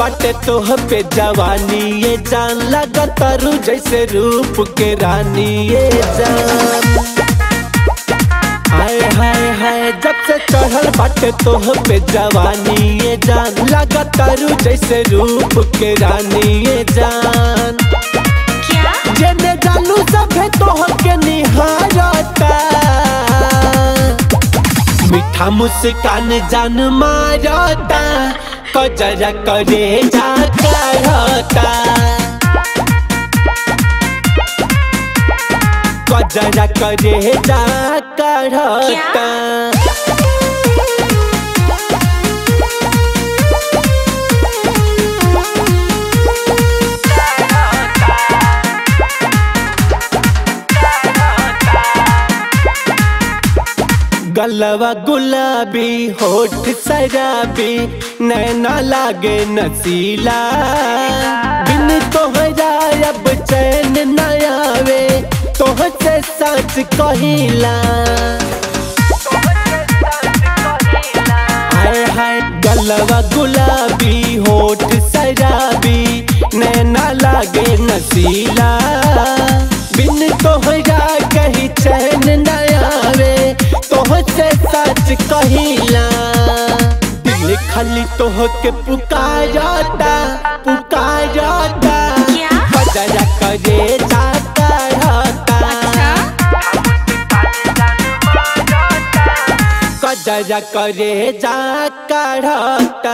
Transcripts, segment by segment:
बाटे तोह पे जवानी ये जान लगा तारू जैसे रूप के रानी ये जान हाय हाय हाय जब से चढ़ल बाटे तोह पे जवानी ये जान लगा तारू जैसे रूप के रानी ये जान क्या जेने जानू सभे तोह के निहारता मीठा मुस्कान जान मारता कजरा करे जा करता कजरा करे जा करता गलवा गुलाबी होठ शराबी नैना लागे नसीला बिन तोहरा अब चैन न आवे तोह से सच कहिला हाय हाय गलवा गुलाबी होठ शराबी नैना लागे नसीला बिन तोहरा कहीं चैन न आवे तोह से सच कहिला दिल खाली तोह के पुकारता पुकारता क्या? बजरा करे जाता रहता कजरा करे जा करता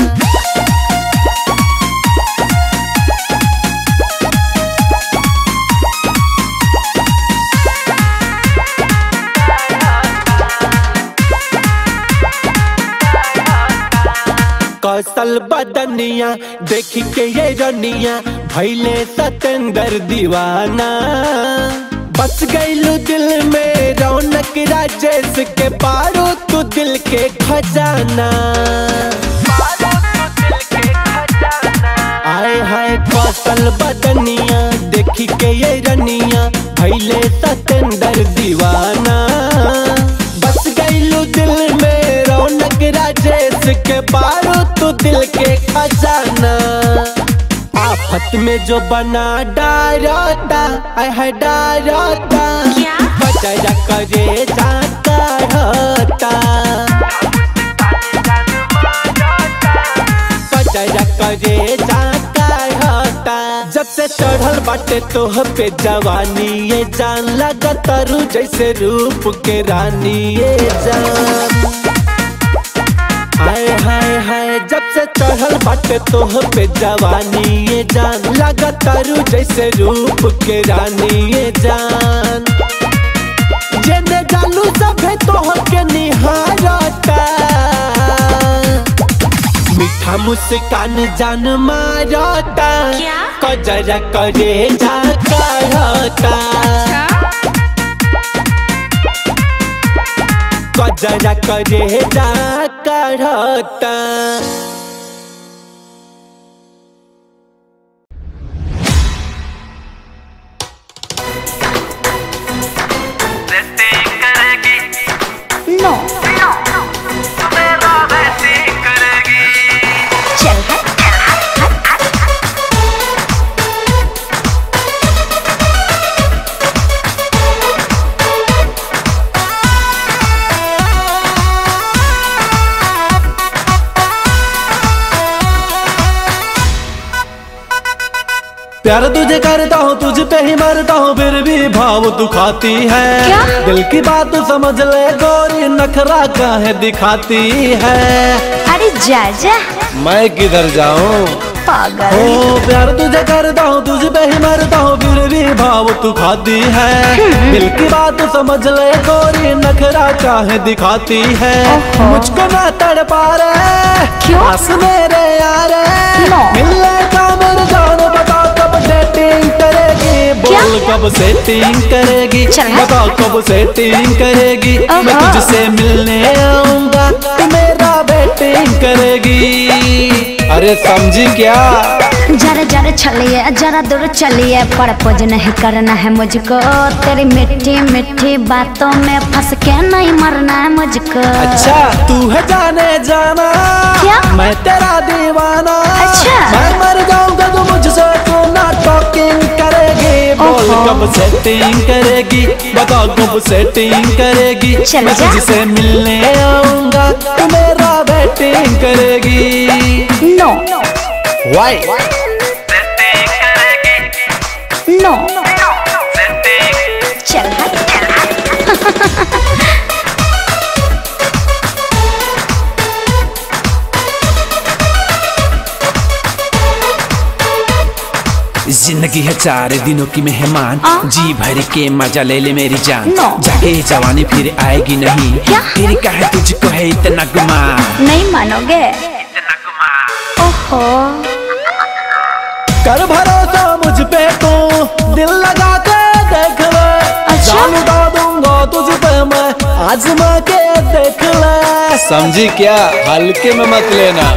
कौशल बदनिया देख के ये रनिया भैले सतेंद्र दीवाना बस गईलू दिल में रौनक राजेश के पारो तू दिल के खजाना आए हाय कौशल बदनिया देखी के ये रनिया भैले सतेंद्र दीवाना बस गईलू दिल में रौनक राजेश के पारो तू दिल के खजाना आफत में जो बना डारता आय है डारता क्या? बजरा करे जाता रहता बजरा करे जाता रहता जब से चढ़ल बाटे तोह पे जवानी ये जान लगा तारू जैसे रूप के रानी ये जान हाय हाय हाय जब से चढ़ल बाटे तोह पे जवानी ये जान लगा तारू जैसे रूप के रानी ये जान जेने जानू सभे तोह के निहारता मीठा मुस्कान जान मारता क्या? कजरा करे जा करता कजरा करे जा करता वैसे करेगी नो मेरा वैसे करेगी चल हट प्यार तुझे करता हूँ तुझ पे ही मरता हूँ फिर भी भाव तू खाती है क्या? दिल की बात तू समझ ले गोरी नखरा काहे दिखाती है अरे जा जा मैं किधर जाऊँ पागल ओ प्यार तुझे करता हूँ तुझ पे ही मरता हूँ फिर भी भाव तू खाती है दिल की बात तू समझ ले गोरी नखरा काहे दिखाती है ओहो। मुझको ना तड़ पा रहे क्यों? पास मेरे यार नो। मिलने का मेरे जान बता कब डेटिंग करेगी क्या? बोल कब सेटिंग करेगी चल हट। बता कब सेटिंग करेगी मैं ओहो। तुझसे मिलने आऊंगा तू मेरा बेटिंग करेगी अरे समझी क्या जरा जरा चलिए जरा दूर चलिए परपोज नहीं करना है मुझको तेरी मिट्टी मिट्टी बातों में फंस के नहीं मरना है मुझको अच्छा तू है जाने जाना क्या? मैं तेरा दीवाना अच्छा। मैं मर जाऊंगा तो मुझसे तू ना टॉकिंग करेगी बोल ओहो। कब सेटिंग करेगी बता कब सेटिंग करेगी चल मैं जा। तुझसे मिलने आऊंगा तू मेरा वेटिंग करेगी नो वाई सेटिंग करेगी नो सेटिंग चल हट जिंदगी है चार दिनों की मेहमान आ? जी भर के मजा ले ले मेरी जान नो। जाके जवानी फिर आएगी नहीं क्या? फिर कहे तुझको है इतना गुमान नहीं मानोगे इतना गुमान ओहो कर भरोसा मुझ पे तू दिल लगा के देख ले अच्छा? जान उड़ा दूंगा तुझ पे मैं आजमा के देख ले समझी क्या हल्के में मत लेना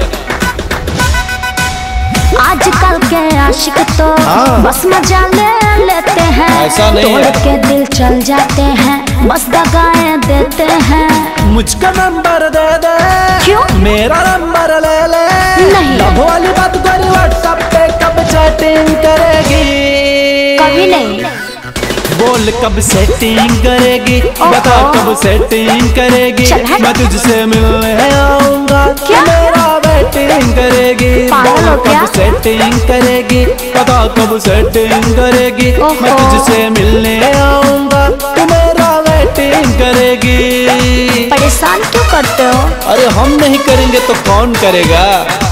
आजकल के आशिक तो हाँ। बस मजा ले लेते हैं ऐसा नहीं तोड़ है। के दिल चल जाते हैं बस दगाएं देते हैं मुझका नंबर दे दे क्यों? मेरा नंबर ले ले नहीं। लव वाली बात करी व्हाट्सएप पे कब चैटिंग करेगी कभी नहीं बोल कब सेटिंग करेगी बता कब सेटिंग करेगी चल हट। मैं तुझसे मिलने आऊंगा क्या? मेरा वेटिंग करेगी पागल बोल हो क्या? कब सेटिंग करेगी बता कब सेटिंग करेगी ओहो। मैं तुझसे मिलने आऊंगा तू मेरा वेटिंग करेगी परेशान क्यों करते हो अरे हम नहीं करेंगे तो कौन करेगा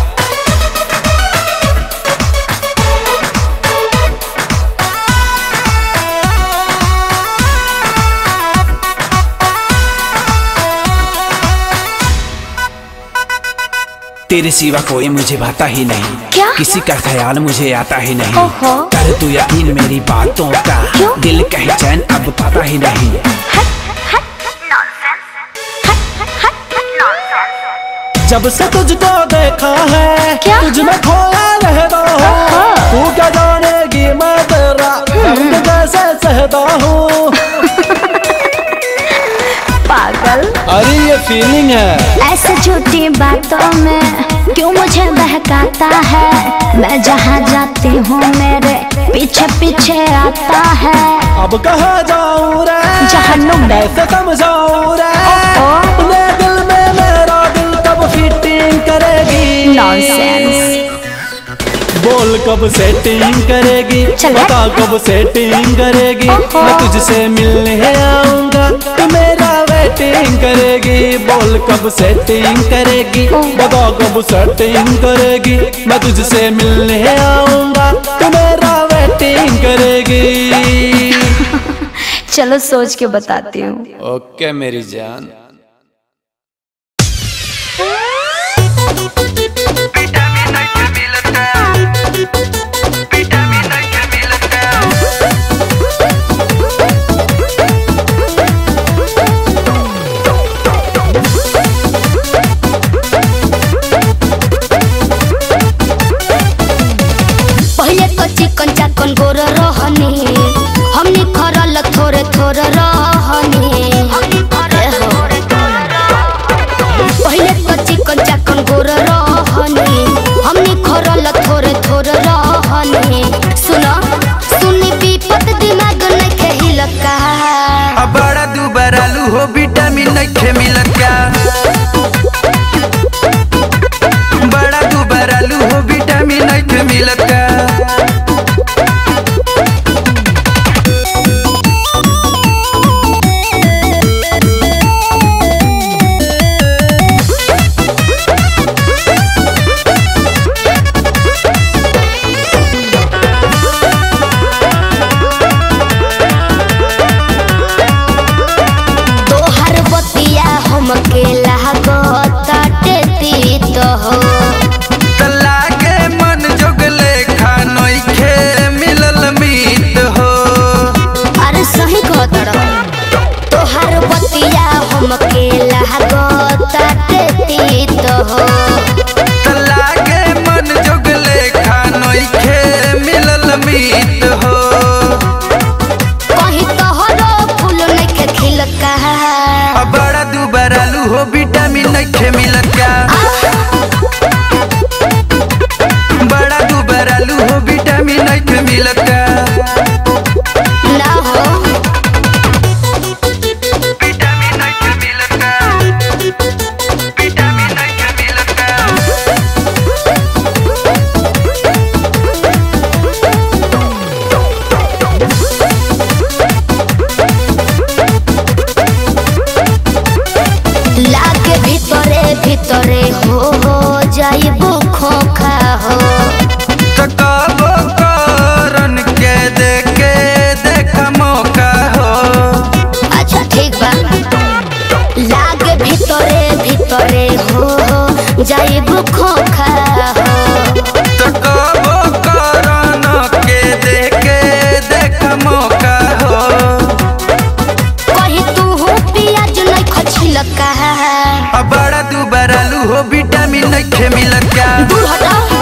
तेरे सिवा कोई मुझे भाता ही नहीं क्या? किसी का ख्याल मुझे आता ही नहीं ओहो। कर तू यकीन मेरी बातों का क्यों? दिल कहीं चैन अब पाता ही नहीं जब से तुझको देखा है क्या? तुझ में खोया रहता हूँ ओहो। तू क्या जानेगी मैं तेरा दर्द कैसे सहता हूँ पागल अरे ये फीलिंग है ऐसे झूठी बातों में क्यों मुझे बहकाता है मैं जहाँ जाती हूँ मेरे पीछे पीछे आता है अब कहा जाऊँ रे जहन्नुम में। कैसे समझाऊँ रे ओहो। अपने दिल में मेरा दिल कब फिटिंग करेगी नॉनसेंस बोल कब सेटिंग करेगी चल बता कब सेटिंग करेगी ओहो। मैं तुझसे मिलने आऊंगा तू मेरा वेटिंग करेगी बोल कब सेटिंग करेगी ओह। बता कब सेटिंग करेगी मैं तुझसे मिलने आऊंगा तू मेरा वेटिंग करेगी चलो सोच के बताती हूँ ओके मेरी जान विटामिन नहीं मिलता विटामिन नहीं मिलता पहिले कच्ची कंचा कन गोर रहनी हमनी खरल थोरे थोरे रहनी पहिले कच्ची कंचा कन गोर रहनी हमनी खरल थोरे थोरे रहनी सुना सुनी विपत दिमाग न खेहिल का अब बड़ा दुबरालू हो विटामिन नहीं मिलता बड़ा दुबरालू हो विटामिन नहीं मिलता तोहर बतिया हमके लागताटे तीत हो तला के मन जोगले खानोई खे मिलल मीत हो अरे सही कहतर तोहर बतिया हमके लागताटे तीत हो तला के मन हो विटामिन नइखे मिलत का बड़ा दुबरालू हो विटामिन नइखे मिलत का ना हो विटामिन नइखे मिलत का विटामिन नइखे मिलत का लागे ভিতরে ভিতরে हो हो जाइबो खोखा हो ककाबो करन के देखे देख मौका हो अच्छा ठीक बा लागे ভিতরে ভিতরে हो हो जाइबो खोखा हो ककाबो करन के देखे देख मौका हो कहीं तू हो पियाज नहीं खछिल का अब बड़ा दुबरालू हो विटामिन नइखे मिलत का दूर हटाओ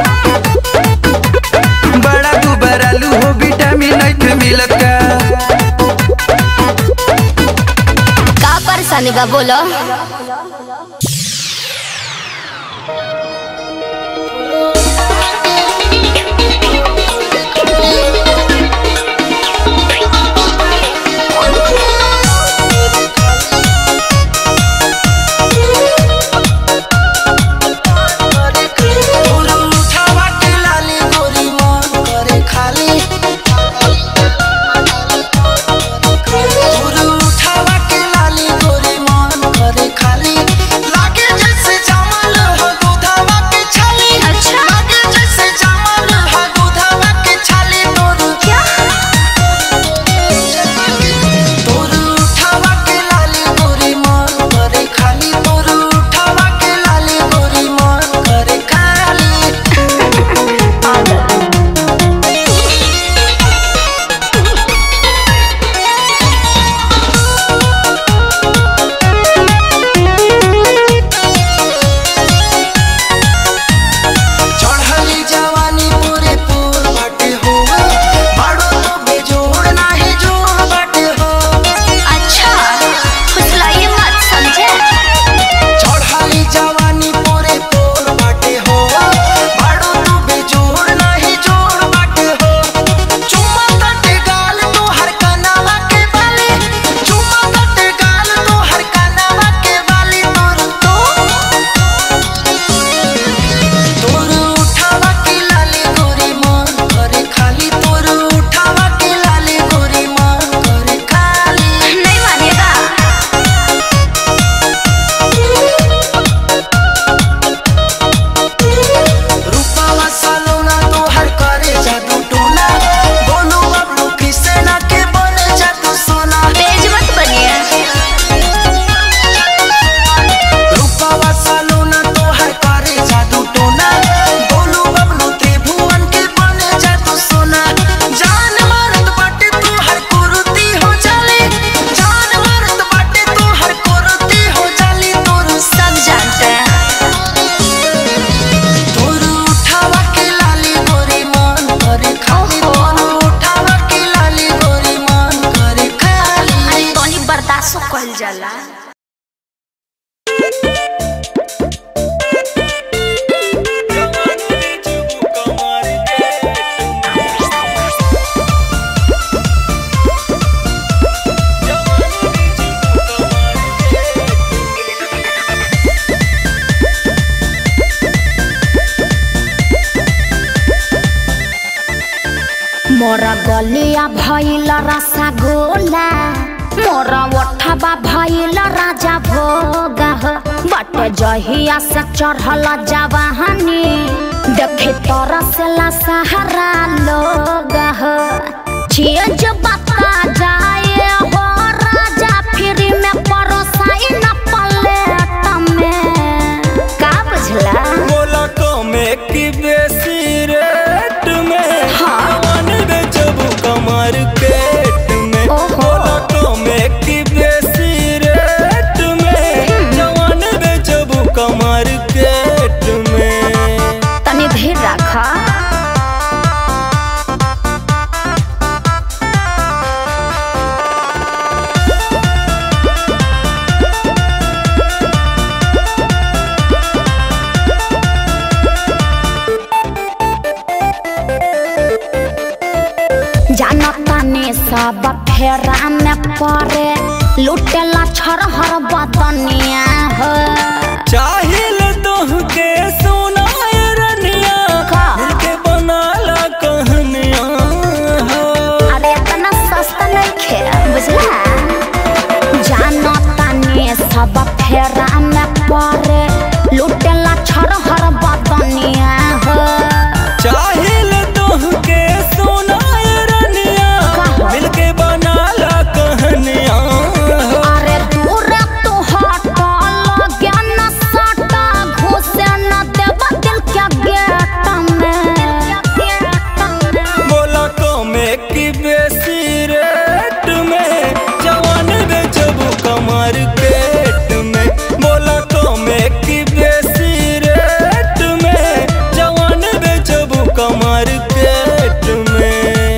बड़ा दुबरालू हो विटामिन नइखे मिलत का का परेशानी बा बोलो चढ़ली जवानी पूरे पूर बाटे हो बाड़ो तो बेजोड़ नाही जोड़ बाटे हो अच्छा फुसलाइए मत समझे चढ़ली जवानी पूरे पूर बाटे हो बाड़ो तो बेजोड़ नाही जोड़ बाटे हो चुम्मा तटे गाल तो हर कनावा के बाली चुम्मा तटे गाल तो हर कनावा के बाली तोर तो तोर उठावा के लाली गोरी मन करे खाली तोर उठावा के लाली गोरी मन करे खाली नहीं मानेगा रूपावा सालोना तो हर करे जादू टोना बोलो बबलू कृष्णा के बने जादू सोना तेज मत बनिए रूपावा सालोना तो हर करे जादू टोना बोलो बबलू त्रिभुवन के बने जादू सोना जान मारत बाटे तू हर कुरुती हो जाले जान मारत बाटे तू हर कुरुती हो जाली तोर सब जानते हैं तोर उठावा के लाली गोरी मन करे खाली तोर उठावा के लाली गोरी मन करे खाली अरे तोनी बर्दाश्त कल जाला मोरा गलिया भइल रसगोला मोरा ओठबा भइल राजा भोग बट जहिया से चढ़ल जवाहनी देखे तरसला सहारा लोग चीज बता जाए हो राजा फिर में परोसाई न पलेट में का बुझला बोला कमे की बेसी रेट में हाँ। जवान बेचबू कमर पेट में ओहो। बोला कमे की बेसी रेट में जवान बेचबू कमर पेट में तनी धीर रखा पारे लुटेला छरहर बदनिया हो चाहिल तोह के सुनाय रनिया का? दिल के बनाला कहनिया हो अरे इतना सस्ता नहीं खे बुझला जानो तानी सब फेरा में पारे लुटेला छरहर बदनिया हो चाहिल तोह के सुनाय रनिया का? दिल के बनाला कहनिया हो अरे दूर तू हट लगे न सटा घुसे न देव दिल के गेट में बोला कमे की बेसी रेट में जवान बेचबू कमर पेट में बोला कमे की बेसी रेट में जवान बेचबू कमर पेट में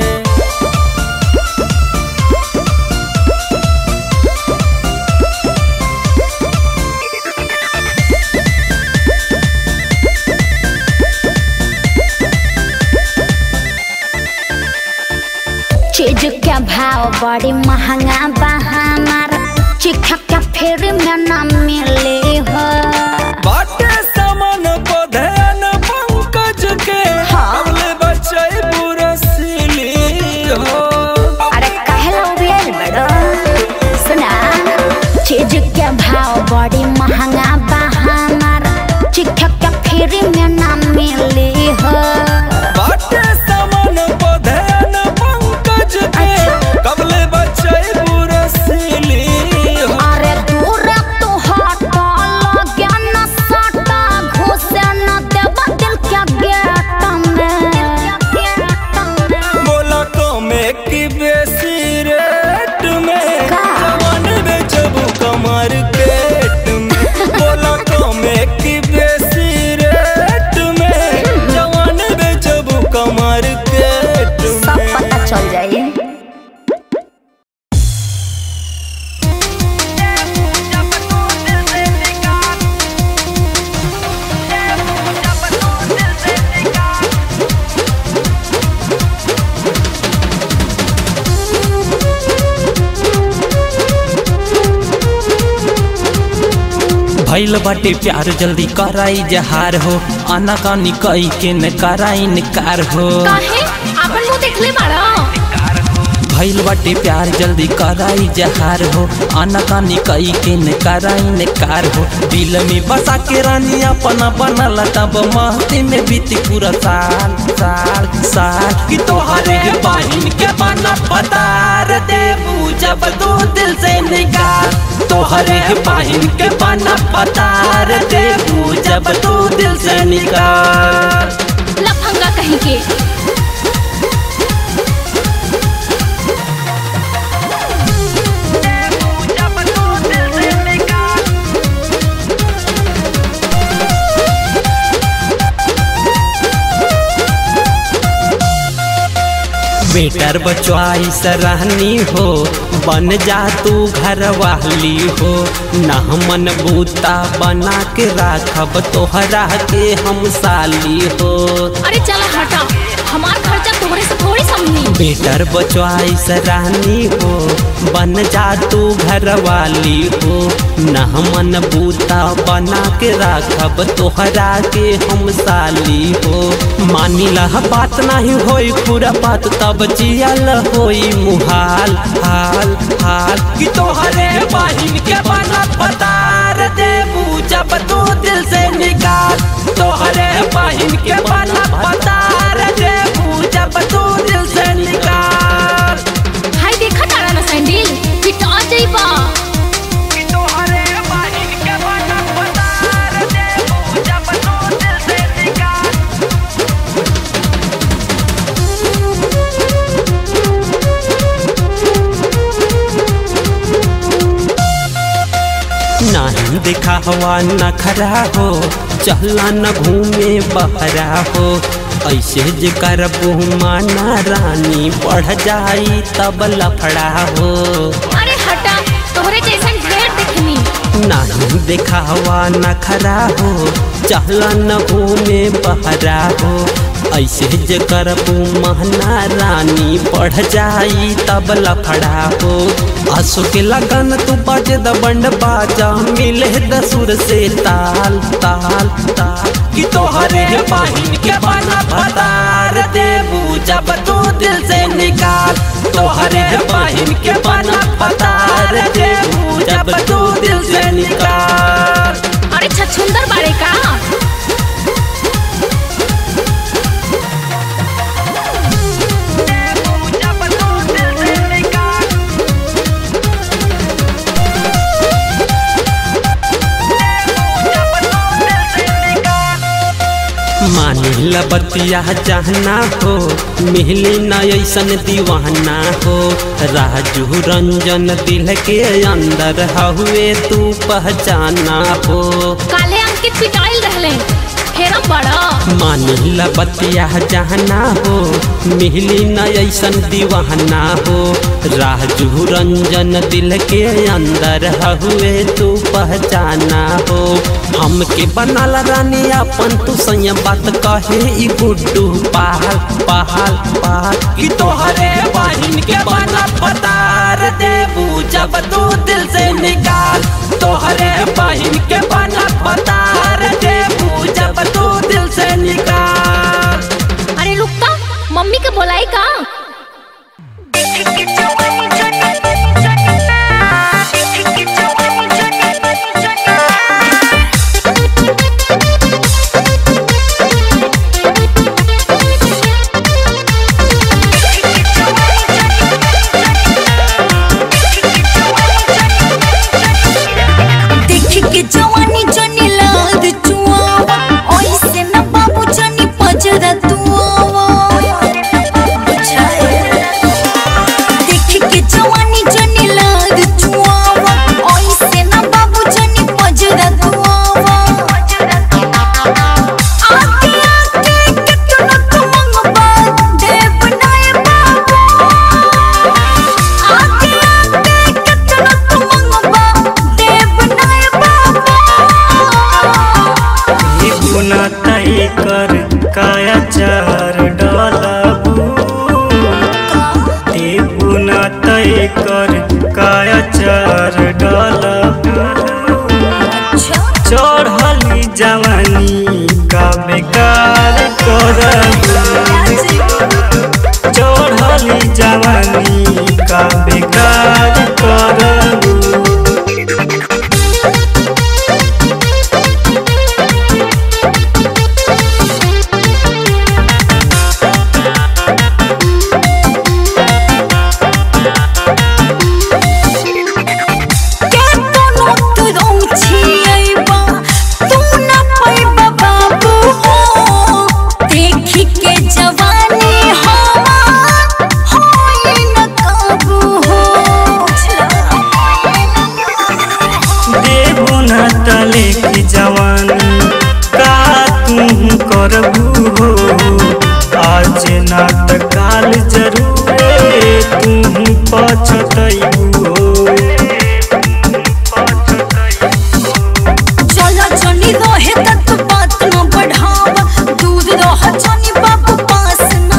चीज के भाव बड़ी महंगा बा हमार चिख के फिर में न मिले हो बाटे सामान को ध्यान पंकज के हाँ। अगले बच्चे पूरा सिली हो अरे कहला उबियल बड़ो सुना चीज के भाव बड़ी महंगा बा हमार चिख के फिर में न मिले हो बाटे सामान को ध्यान पंकज के कबले बच्चे पूरा सिली हो अरे दूर तू हट लगे न सटा घुसे न देव दिल के गेट में बोला कमे की बेसी रेट में का? जवान बेचबू कमर पेट में बोला कमे की बेसी रेट में जवान बेचबू कमर पेट सब में पता चल जाए भैल बाटे प्यार जल्दी कराई जहार हो आना कानी कई के न कराई निकार हो काहे आपन मुंह देखले बाड़ा भैल बाटे प्यार जल्दी कराई जहार हो आना कानी कई के न कराई निकार हो दिल में बसा के रानी अपना बनल तब महती में बीती पूरा साल साल साल कि तोहरे बहिन के बना पतार देबू जब तू दिल से निकाल तोहरे बहिन के बना पतार देबू जब तू दिल से निकाल लफंगा कहीं के बेटर बचवाई सराहनी हो बन जा तू घर वाली हो न मन बूता बना के राखब तोहरा के हम साली हो अरे चला हटा हमार खर्चा तोहरे से थोड़ी समझी बेटर बचवाई सराहनी हो बन जा तू घर वाली हो न मन बूता बना के राखब तोहरा के हम साली हो मानी लह बात नहीं होई पूरा बात तब जियल होई मुहाल हाल हाल कि तोहरे बहिन के बना पतार देबू जब तू दिल से निकाल तोहरे बहिन के बना पतार देबू जब तू दिल से निकाल हाय देखा तारा ना सैंडल पिटा जाइबा नहीं देखा हवा न खरा हो चहला न घूमे बहरा हो ऐसे जे करबू माना रानी बढ़ जाई तब लफड़ा हो अरे हटा तोहरे जैसन ढेर देखनी नहीं दिखावा न खरा हो चहला न घूमे बहरा हो ऐसे जे करबू महना रानी बढ़ जाई तब लफड़ा हो आंसू के लगन तू बजे द बंड बाजा मिले द सुर से ताल ताल ताल कि तोहरे बहिन के बना पतार देबू जब तू दिल से निकाल तोहरे बहिन के बना पतार देबू जब तू दिल से निकाल अरे छछुंदर बाड़े का मानिल बतिया चाहना हो मिहली न ऐसन दीवाना हो राजू रंजन दिल के अंदर हुए तू पहचाना हो काले अंकित पिटाइल रहले फेरम बड़ा मानिल बतिया चाहना हो मिहली न ऐसन दीवाना हो राजू रंजन दिल के अंदर हुए तू पहचाना हो हमके बनाला रानी अपन तू सैया बात कहे ई गुड्डू पहाल पहाल पहाल कि तोहरे बहिन के बना पतार देबू जब तू दिल से निकाल तोहरे बहिन के बना पतार देबू जब तू दिल से निकाल अरे रुकता मम्मी के बोलाई का देख के जवानी जनी लाद चुआवा ओइसे न बाबू जनी पजरा तुआवा देख के जवानी जनी लाद चुआवा ओइसे न बाबू जनी पजरा तुआवा आके आके कितना तुम मंगबा देव नाय बाबू आके आके कितना तुम मंगबा देव नाय बाबू गुना तय कर काया चार डालबू ते गुना तय कर काया चार डालबू चढ़ली जवानी का बेकार करबू चढ़ली जवानी का बेकार करबू के कोनो तू रौछी अइबा तू न पैबा बाबू हो देखी के जवानी हमार होई न काबू हो देबो न तले की जवानी का तू करबू हो आज ना त काल जरूर तू पछतैबू हो चला चली रहे तक बात न बढ़ावा दूर रह जानी बाबू पास ना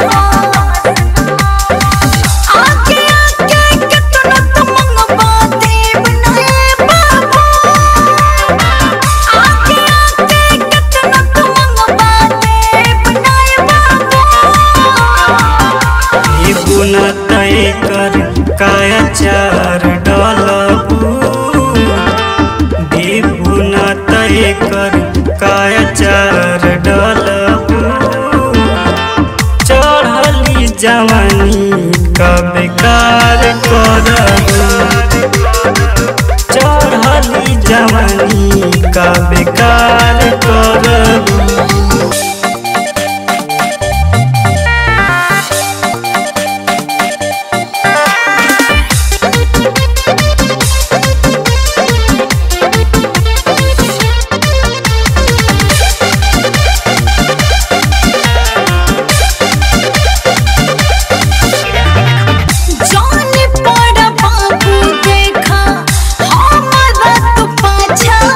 आके आके कितना तुम मंगवा देव नए बाबू आके आके कितना तुम मंगवा देव नए बाबू ये गुना तय कर काया चार डालबू देबुना तय कर काया चार डालबू चढ़ली जवानी का बेकार करबू चढ़ली जवानी का बेकार करबू जाने पड़ा बाबू देखा हमारा तो पाछा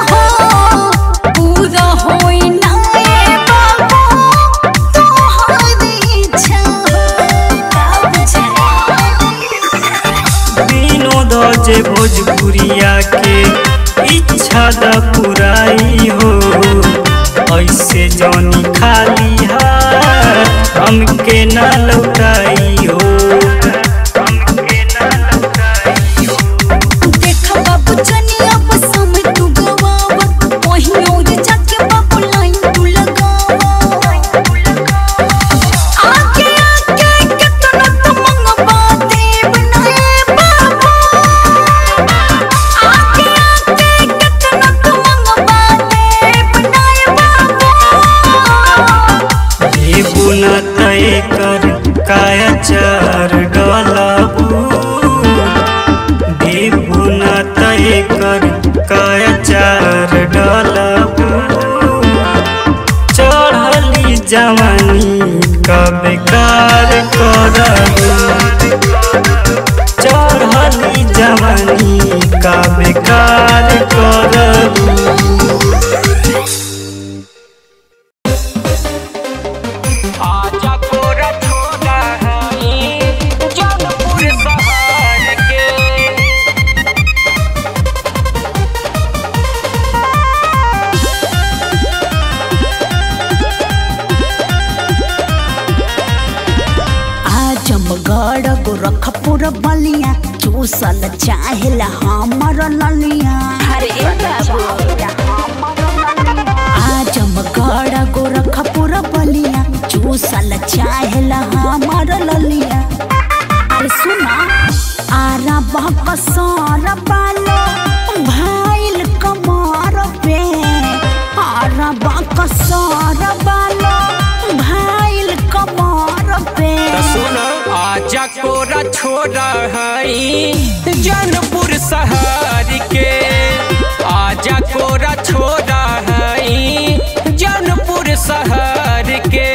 के इच्छा द पुराई हो ऐसे जौनी खाली हाथ हमके न लौटाई हो देखा बाबू जनी अब समय तू गवावा वहीं और जाके बाबू लाइन तू लगावा आके आके कितना तू मंगवा देव नए बाबू आके आके कितना तू मंगवा देव नए बाबू ये गुना तय कर काया चार डलाबू ये गुना तय कर काया चार डलाबू चढ़ली जवानी का बेकार करबू चढ़ली जवानी का बेकार करबू आजा कोरा छोड़ा है जौनपुर शहर के आजमगढ़ गोरखपुर बलिया चूसल चाहेला हमर ललिया अरे बाबू आजमगढ़ गोरखपुर बलिया चूसल चाहेला हमर ललिया अरे सुना आरा बकसर बालो भाईल कमर पे आरा बकसर बालो भाईल कमर पे सुन आजा कोरा छोड़ा है जौनपुर शहर के आजा कोरा छोड़ा है जौनपुर शहर के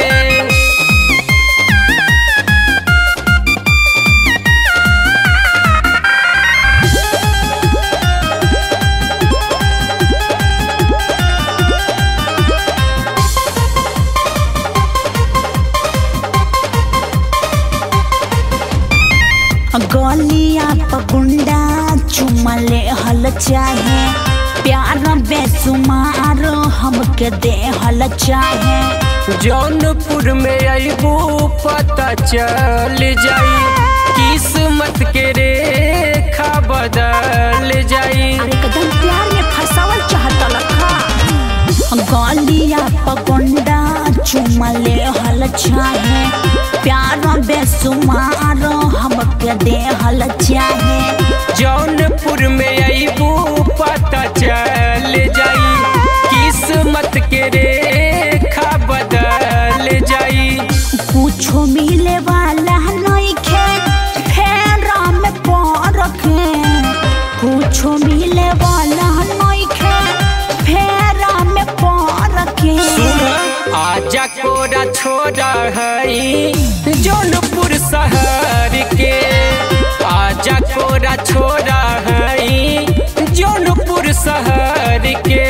गलिया पकुंडा चुमले हल चाहे प्यार बेसुमार हमके दे हल चाहे जौनपुर में अबू पता चल जाई किस्मत के रेखा बदल जाई अरे कदम प्यार में फसावल चाहता लखा गलिया पकुंडा चुमले हल चाहे प्यार बेसुमार हमके दे हल चाहे जौनपुर में अबू पता चल जाई किस्मत के रेखा बदल जाई कुछो मिले वाला नइखे फेरा में परखे कुछो मिले वाला नइखे फेरा में परखे आजा कोरा छोड़ा है जौनपुर शहर के आजा कोरा छोड़ा है जौनपुर शहर के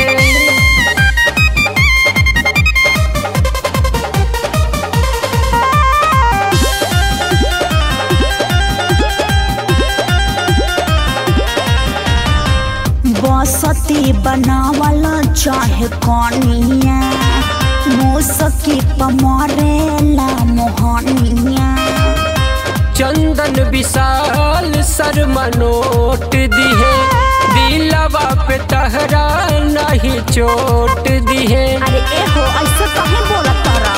बसती बनावल चाहे कनिया मुसकी पमरेला मोहनिया चंदन विशाल शर्मा नोट दिहे दिलवा पे तहरा नहीं चोट दिहे अरे एहो ऐसे कहे बोलत तारा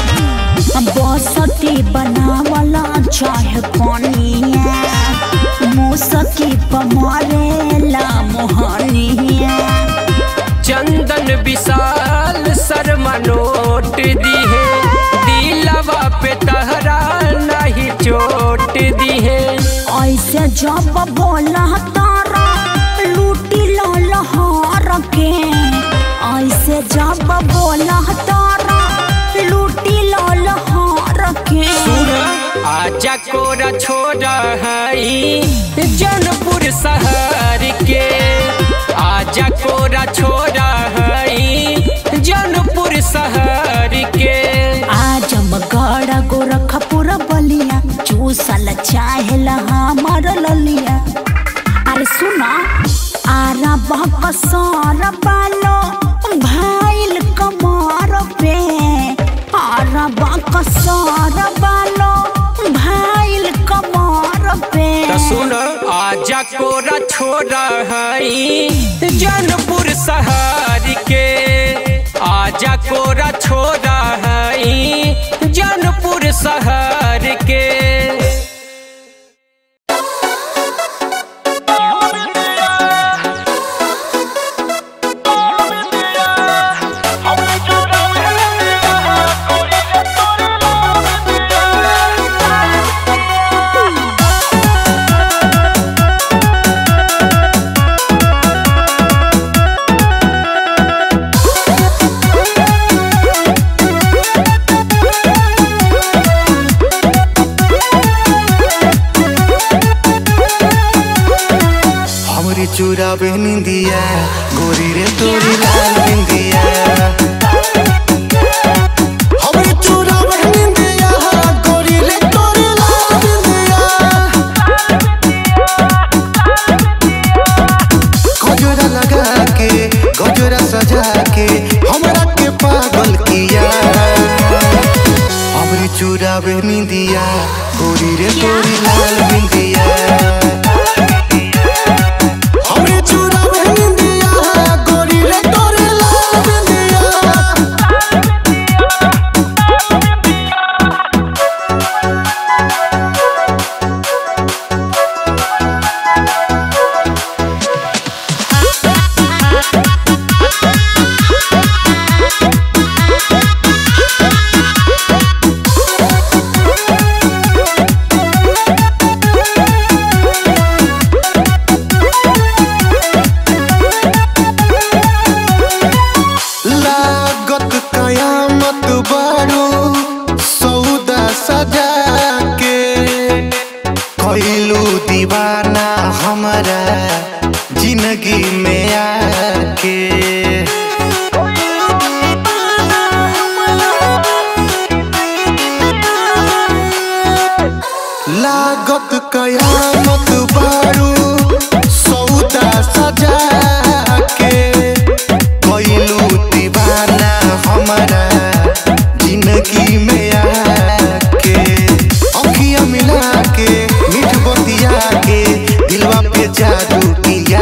बसती बनावला चाहे कनिया मुसकी पमरेला मोहनिया चंदन विशाल शर्मा नोट दिहे दिलवा पे तहरा नहीं चोट दिहे ऐसे जब बोला तारा लूटी लहर के ऐसे जब बोला तारा लूटी लहर के आजा कोरा छोड़ा है जौनपुर शहर के आजा कोरा छोड़ा है जौनपुर शहर के आजमगढ़ गोरखपुर बलिया चूसल चाहेला हमर ललिया अरे सुना आरा बकसर बालो भाईल कमर पे आरा बकसर बालो भाईल कमर पे त सुन आजा कोरा छोरा हई जनपुर शहर के आजा कोरा छोरा हई जनपुर शहर के हमरी चूरा निंदिया गोरी रे तोरी लाल बिंदिया हमरी चूरा निंदिया गोरी रे तोरी लाल बिंदिया गजरा लगा के गजरा सजा के हमरा के पागल किया हमरी चूरा निंदिया गोरी रे तोरी लाल बिंदिया हमरे चूड़ा में निंदिया गोरी रे तोरे लाल बिंदिया लागत कयामत बारू सौदा सजा के कैलू दीवाना हमारा जिंदगी में आके लागत कयामत बारू सौदा सजा के कैलू दीवाना हमारा जिंदगी में आके अखियां मिला के मीठ बतिया के दिलवा पे जादू किया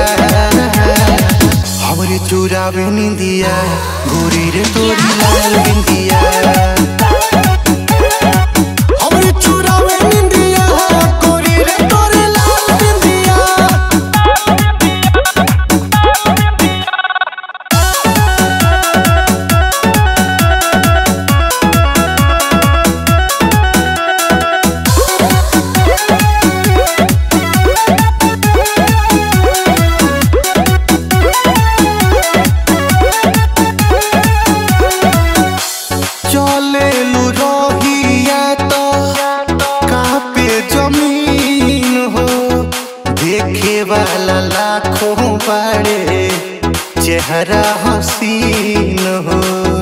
हमरे चूरा में निंदिया गोरी रे तोरी लाल बिंदिया हमरे चूरा में निंदिया गोरी रे तोरी लाल बिंदिया चले लू रहिया तो कहाँ पे जमीन हो देखे वाला लाखों बड़े चेहरा हसीन हो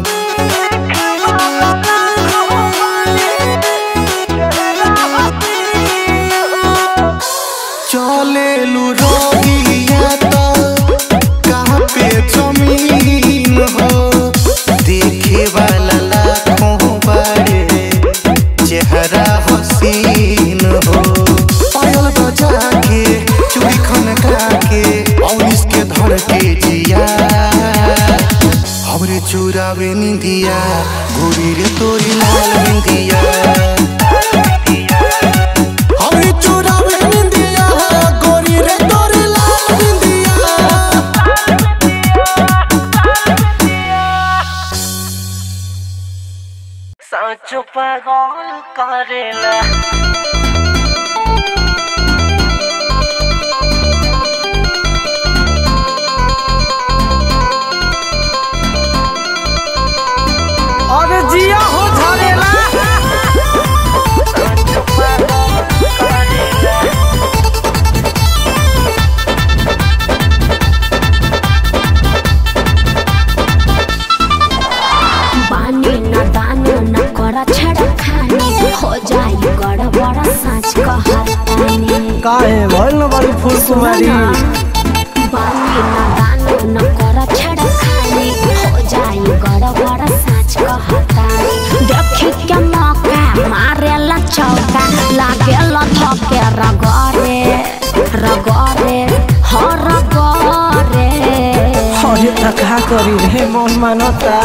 चले लू रहिया तो कहाँ पे जमीन हो देखे वाला लाखों बड़े चेहरा हसीन हो पायल बजा के चूड़ी खनका के और इसके धर के जिया हमरे चूरा में निंदिया गोरी रे तोरी लाल बिंदिया हमरे चूरा में निंदिया गोरी रे तोरी लाल बिंदिया सांचो पागल करेला अरे जिया हो झरेला बानी न दानो न कर छड़ खाने हो जाई गड़बड़ साँच कहतानी काहे भइल न बड़ी फूल कुमारी बानी थका करी रे मन मानता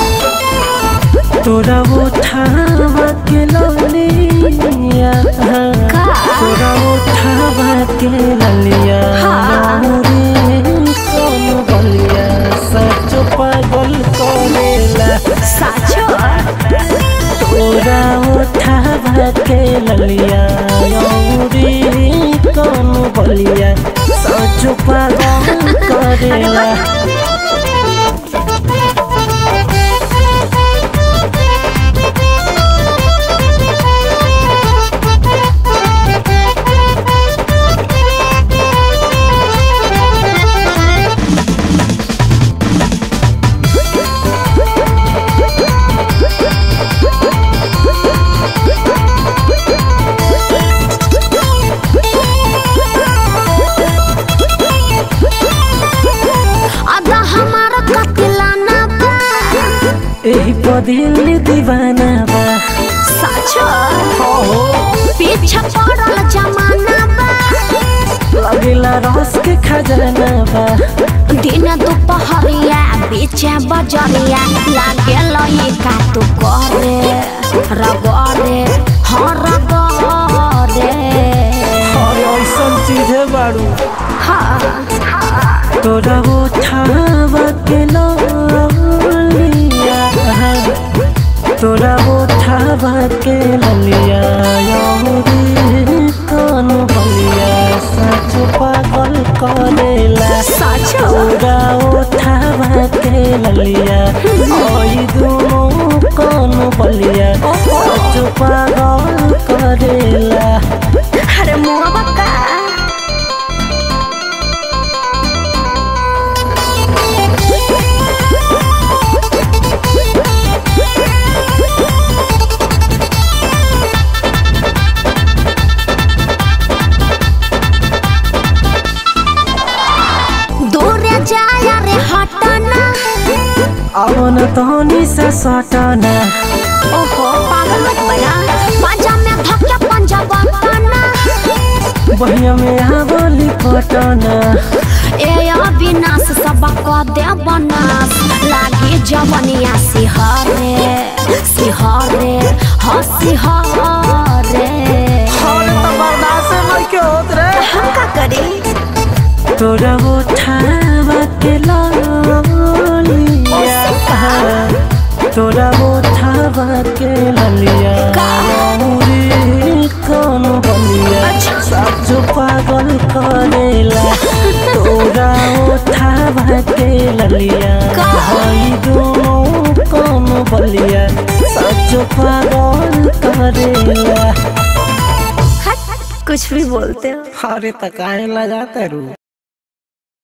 तोरा उठावा के ललिया तोरा उठावा के ललिया रे कौन बलिया सच पागल करेला साचो तोरा उठावा के ललिया रे कौन बलिया सच पागल करेला आधा हमारा कतिलाना बा एही पदिल दीवाना बा साचो पीछे पड़ल जमाना बा लगेला रस के खजाना बा दिन दोपहरिया बीचे बजरिया लागे लई का तू करे रगरे हाँ रगरे और ऐसन चीज है बारू हाँ तोरा उठावा के ललिया तोरा उठावा के ललिया रे कौन बलिया सच पागल करेला साचो तोरा उठावा के ललिया ओई दोनों कौन बलिया सच पागल करेला अरे मुआ बक्का दूरे जाया रे हटना अवन तहनी से सटना ओहो पागल मत बना पंजा में धक्का पंजा बना बहिया में आवली पटना ए अविनाश सबक दे बनास लागे जवनिया सिहरे सिहरे ह सिहरे हम का करी तोरा उठावा के ललिया तोरा उठावा के ललिया रे कौन बलिया सब जो पागल करेला तोरा उठावा के ललिया भाई दोनों कौन बलिया सब जो पागल करेला कुछ भी बोलते हो अरे तकाए लगाता रू